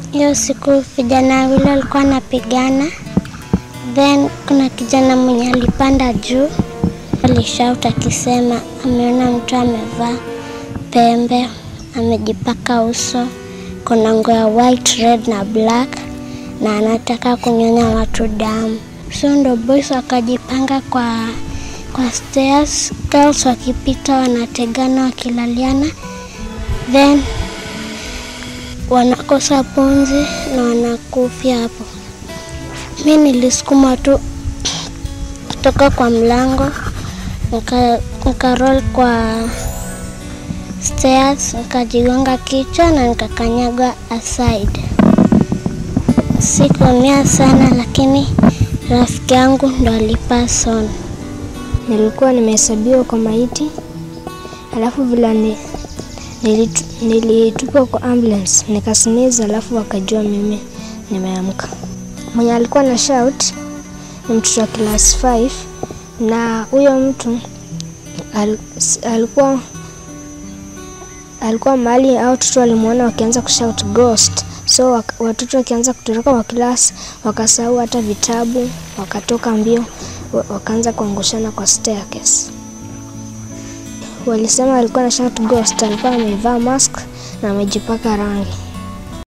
Hiyo siku vijana wawili walikuwa wanapigana, then kuna kijana mwenye alipanda juu alishout akisema ameona mtu amevaa pembe, amejipaka uso, kuna nguo ya white, red na black na anataka kunyonya watu damu. So ndo boys wakajipanga kwa kwa stairs, girls wakipita wanategana wakilaliana, then wanakosa pumzi na wanakufia hapo. Mi nilisukuma tu kutoka kwa mlango nika, nika roll kwa stairs nikajigonga kichwa na nikakanyagwa aside. Sikuumia sana, lakini rafiki yangu ndo alipass on. Nilikuwa nimehesabiwa kwa maiti, alafu vile ni, nilitu, nilitupwa kwa ambulance nikasiniza, alafu wakajua mimi nimeamka. Mwenye alikuwa na shout ni mtoto wa class 5 na huyo mtu al, alikuwa alikuwa mahali au watoto walimwona wakianza kushout ghost, so wak, watoto wakianza kutoroka kwa class wakasahau hata vitabu, wakatoka mbio wakaanza kuangushana kwa staircase. Walisema alikuwa na shout ghost, alikuwa amevaa mask na amejipaka rangi.